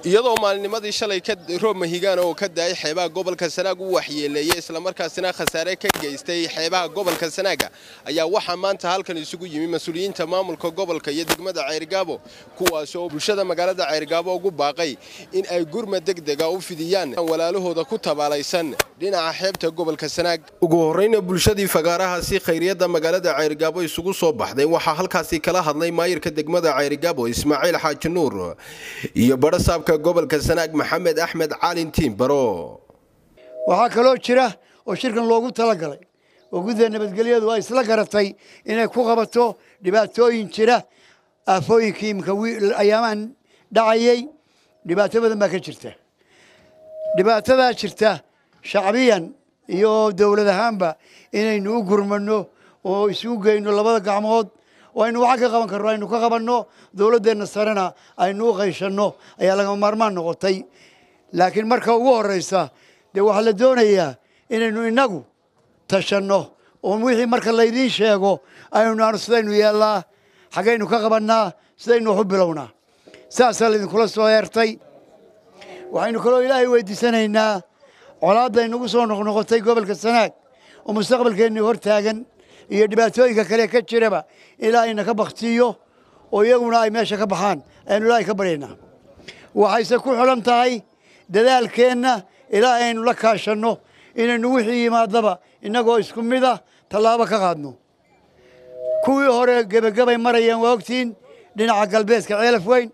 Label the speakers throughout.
Speaker 1: iyadoo maalinimadii shalay roob mahigaan oo ka daayay xeebaha gobolka sanaag u waxyeeleeyey islamarkaasina khasaare ka geystay xeebaha gobolka sanaaga ayaa waxaa maanta halkan isugu yimi mas-uuliyiinta maamulka gobolka iyo degmada ceyrgaabo kuwaas oo bulshada magaalada ceyrgaabo ugu baaqay in ay gurma degdega u fidiyaan walaalahooda ku tabaalaysan dhinaca xeebta gobolka sanaag ugu horreyna bulshadii fagaarahaasi khayriyadda magaalada ceyrgaabo isugu soo baxday waxaa halkaasi kala hadlay maayirka degmada ceyrgaabo ismaaciil xaaji nuur iyo badhasaabka gobolka sanaag maxamed axmed caalin tiimbaro
Speaker 2: waxaa kaloo jira oo shirkan loogu talagalay oo gudda nabadgelyadu ay isla garatay inay ku qabato dhibaatooyin jira aafooyinkii imika ayaamahan dhacayay dhibaato badan baa ka jirta dhibaatadaa jirta shacbiyan iyo dowlad ahaanba inaynu u gurmano oo isugu geyno labada gacmood oo aynu waxa ka qaban karno aynu ka qabanno dowladdeenna sarena aynu u qayshanno ayaa lagama maarmaan noqotay laakiin marka ugu horreysa dee waxaa la doonayaa inaynu innagu tashanno oo wixii marka laydiin sheego aynu naano sidaynu yeellaa xaggaynu ka qabannaa sidaynu wax u bilownaa saasaa laydinkula soo eertay waxaynu kaloo ilaahay weydiisanaynaa colaadda inugu soo noqnoqotay gobolka sanaag oo mustaqbalkeennii hor taagan iyo dhibaatooyinka kale ka jiraba ilaahayna ka baktiyo oo iyaguna ay meesha ka baxaan aynu ilaahay ka baryaynaa waxayse ku xidhan tahay dadaalkeenna ilaahay aynu la kaashanno inaynu wixii yimaadaba innagoo isku mida tallaabo ka qaadno kuwii hore gebagabay marayaan waa ogtiin dhinaca galbeedka ceelaf weyn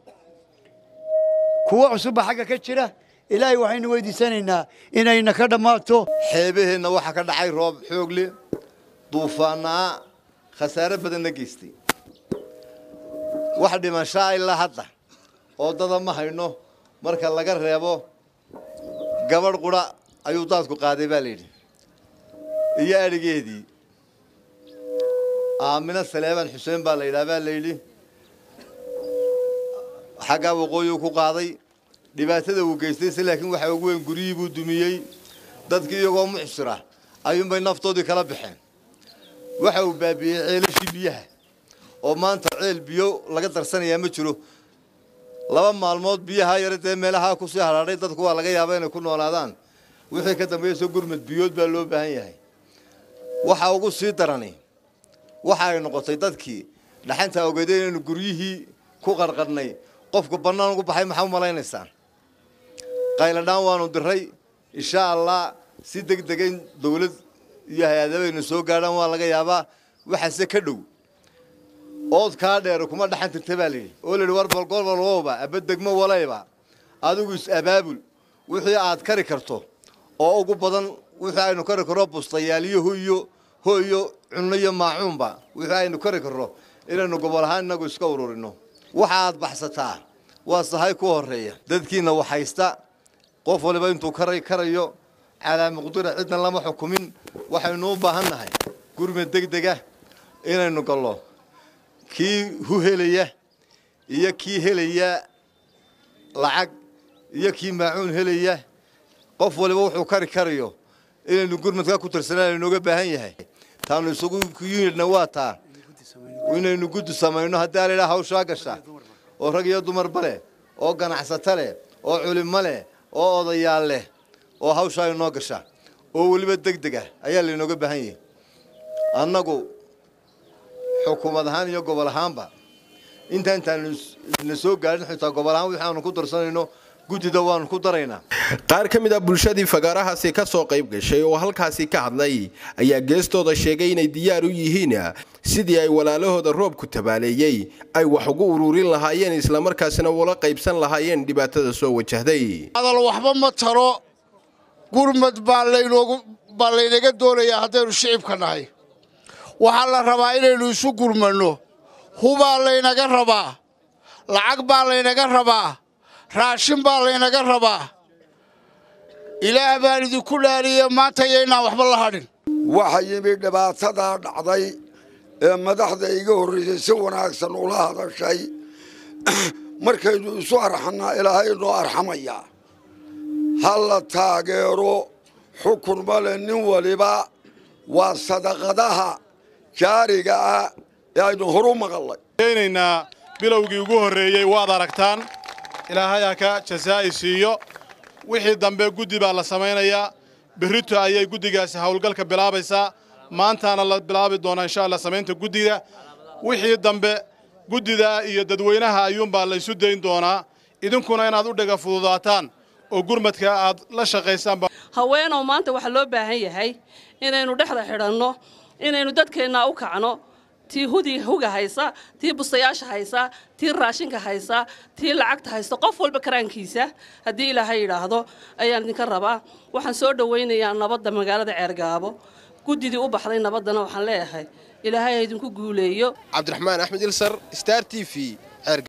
Speaker 2: kuwo cusubba xagga ka jira ilaahay waxaynu weydiisanaynaa inayna ka dhammaato
Speaker 3: xeebaheenna waxaa ka dhacay roob xoogle duufaanaa khasaare badanna geystay wax dhimashaa ilaa hadda oo dada ma hayno marka laga reebo gabadh qura ayuu daadku qaaday baa layidhi iyo adhigeedii aamino saleebaan xuseen baa la yidhaha baa layidhi xaggaa waqooyiu ku qaaday dhibaatada uu geystay se laakiin waxaa ugu weyn guryihii buu dumiyey dadkii iyagoo mucsira ayuunbay naftoodii kala baxeen waxa uu baabiiyey ceelashii biyaha oo maanta ceel biyo laga darsanayaa ma jiro laba maalmood biyaha yare dee meelahaa kusii hadhaadhay dadku waa laga yaaba inay ku noolaadaan wixii ka dambeeyso gurmad biyood baa loo baahan yahay waxa ugu sii darani waxa ay noqotay dadkii dhaxanta ogeeday inaynu guryihii ku qarqarhnay qofku bannaan ugu baxay maxaa u malaynaysaan qayladhaan waanu diray insha allah si deg dega in dawlad iyo hay-adabaynu soo gaadhaan waa laga yaabaa waxaase ka dhow ood kaa dheer kuma dhaxan tirta baa layidhi oo layidhi war balgolbalwowba aba degmo walayba adigu is-abaabul wixii aad kari karto oo ugu badan wixii aynu kari karro bustayaaliyo hoyo hoyo cunno iyo maacuunba wixii aynu kari karro inaynu gobol ahaan innagu iska ururino waxa aad baxsataa waa sahay ku horreeya dadkiina waxhaysta qof waliba intuu karay karayo calaa muqdira cidna lama xukumin waxaynu u baahan nahay gurmad degdega inaynu gallo kii hu helaya iyo kii helaya lacag iyo kii maacuun helaya qof waliba wuxuu kari karayo inaynu gurmadka ku tirsanaan inooga baahan yahay taanu isugu yunidna waa taa inaynu guddi samayno haddii alidhaa hawshaa gasha oo rag iyo dumarba leh oo ganacsato leh oo culimo leh oo odayaal leh oo hawshaa inoo gasha oo weliba deg deg ah ayaa laynooga baahan yahay annagu xukuumad ahaan iyo gobol ahaanba inta intaanu na soo gaadhin xitaa gobol ahaan wixi aanu ku darsanayno guddida waanu ku daraynaa
Speaker 1: qaar ka mid ah bulshadii fagaarahaasi ka soo qayb gashay oo halkaasi ka hadlay ayaa geestooda sheegay inay diyaar u yihiin sidii ay walaalahooda roobku tabaaleeyey ay wax ugu ururin lahaayeen islamarkaasina ula qaybsan lahaayeen dhibaatada soo wajahday
Speaker 4: hadal waxba ma taro gurmad baa baa laynaga doonayaa haddaynu shicibka nahay waxaa la rabaa inaynu isu gurmanno hubaa laynaga rabaa lacag baa laynaga rabaa raashin baa laynaga rabaa ilaah baan idinku dhaariye maanta yaynaan waxba la hadhin
Speaker 5: waxa yimi dhibaatadaa dhacday ee madaxda iga horraysay si wanaagsan ula hadashay markaynu isu arxannaa ilaahay noo arxamayaa ha la taageero xukun male nin waliba waa sadaqadaha jaariga ah ee aynu horu maqallay
Speaker 6: naynaa bilowgii ugu horreeyey waad aragtaan ilaahay ha ka jasaa'i siiyo wixii dambe guddi baa la samaynayaa berrito ayay guddigaasi howlgalka bilaabaysaa maantaana la bilaabi doonaa insha allah samaynta guddiga wixii dambe guddida iyo dadweynaha ayuunbaa la isu dayn doonaa idinkuna inaad u dhiga fududaataan oo gurmadka aad la shaqaysaan
Speaker 7: haweenow maanta waxaa loo baahan yahay inaynu dhexda xidhanno inaynu dadkeenna u kacno tii hudi huga haysa tii bustayaasha haysa tii raashinka haysa tii lacagta haysta qof walba karaankiisa haddii ilaahay yidhaahdo ayaan idinka rabaa waxaan soo dhowaynayaa nabadda magaalada ceergaabo guddidii u baxday nabaddana waxaan leeyahay ilaahay ha idinku guuleeyo
Speaker 1: cabdiraxmaan axmed ilsar star t v